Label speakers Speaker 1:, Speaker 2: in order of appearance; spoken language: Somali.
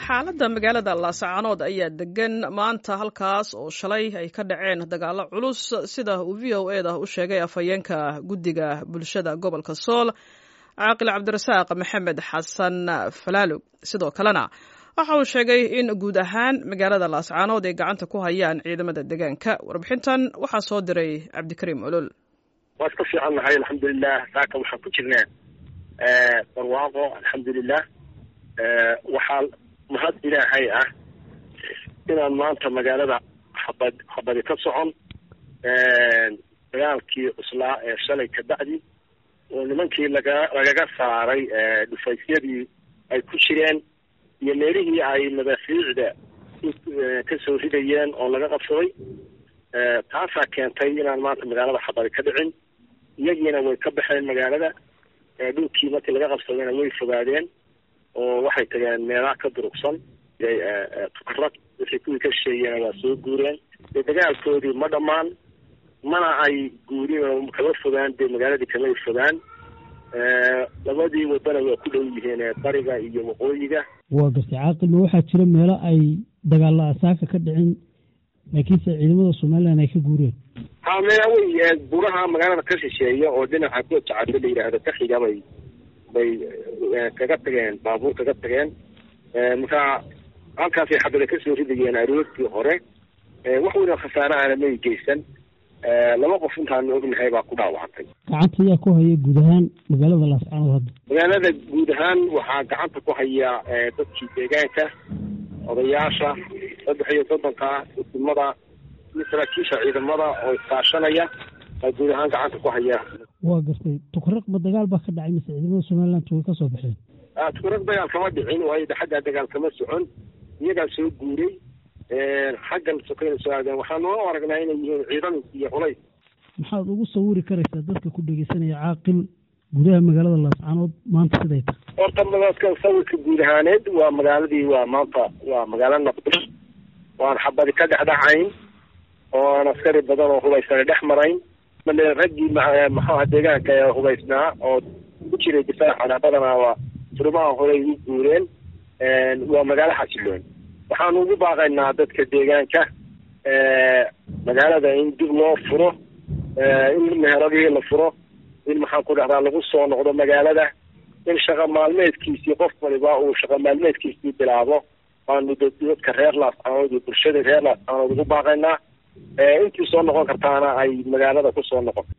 Speaker 1: xaaladda magaalada laascaanood ayaa degan maanta halkaas oo shalay ay ka dhaceen dagaalo culus sida uu v o e da u sheegay afhayeenka guddiga bulshada gobolka sool caaqil cabdirasaaq maxamed xasan falaalog sidoo kalena waxa uu sheegay in guud ahaan magaalada laascaanood ay gacanta ku hayaan ciidamada deegaanka warbixintan waxaa soo diray cabdikariim olol
Speaker 2: waa iska fiican nahay alxamdulilah saaka waxaan ku jirnaa barwaaqo alxamdulilah waxaa mahad ilaahay ah inaan maanta magaalada xabad xabadi ka socon dagaalkii cuslaa ee shalay ka bacdi oo nimankii laga lagaga saaray dhufaysyadii ay ku jireen iyo meelihii ay madaafiicda kasoo ridayeen oo laga qabsaday taasaa keentay inaan maanta magaalada xabadi ka dhicin iyagiina way ka baxeen magaalada dhulkii markii laga qabsadayna way fogaadeen oo waxay tageen meelaha ka durugsan tukarad wixii kuwii ka sheeyeena waa soo guureen dee dagaalkoodii ma dhammaan mana ay guurin oo kama fogaan dee magaaladii kamay fogaan labadii wadana waa ku dhow yihiin bariga iyo waqooyiga
Speaker 3: waa gartay caaqil ma waxaa jira meelo ay dagaalla asaaka ka dhicin laakiinse ciidamada somalilan ay ka guureen
Speaker 2: ha mea wey buraha magaalada ka shisheeya oo dhinaca goojacado la yidhaahdo ka xiga bay bay kaga tageen baabuur kaga tageen marka halkaasay xabada kasoo ridayeen aroortii hore wax weyna khasaarahana may geysan laba qof intaanu ognahay baa ku dhaawactay
Speaker 3: gacanta ayaa ku haya guud ahaan magaalada laascaanood hadda
Speaker 2: magaalada guud ahaan waxaa gacanta ku haya dadkii deegaanka odayaasha saddex iyo soddonka ismada iyo saraakiisha ciidamada oo iskaashanaya baa guud ahaan gacanta ku haya
Speaker 3: waa gartay tukaraq ma dagaal baa ka dhacay mise ciidamada somaliland way ka soo baxeen
Speaker 2: tukaraq dagaal kama dhicin waayo xaggaa dagaal kama socon iyagaa soo guuray xaggan sokayna soo aadeen waxaanu u aragnaa inay yihiin ciidan iyo culays
Speaker 3: maxaad ugu sawiri karaysaa dadka ku dhegeysanaya caaqil gudaha magaalada laascaanood maanta siday tahay
Speaker 2: horta madadka sawirka guud ahaaneed waa magaaladii waa maanta waa magaalo naqdi waan xabadi ka dhexdhacayn oo aan askari badan oo hubaysana dhex marayn male raggii maxuaha deegaanka ee hubaysnaa oo ku jiray difaacana badanaa waa furmaha horey u guureen waa magaalo xasiloon waxaanu ugu baaqaynaa dadka deegaanka magaalada in dib loo furo in meheradihii la furo in maxaan ku dhahdaa lagu soo noqdo magaalada in shaqa maalmeedkiisii qof waliba uu shaqa maalmeedkiisii bilaabo waanu dadka reer laascaanood iyo bulshada reer laascaanood ugu baaqaynaa intii soo noqon kartaana ay magaalada kusoo noqoto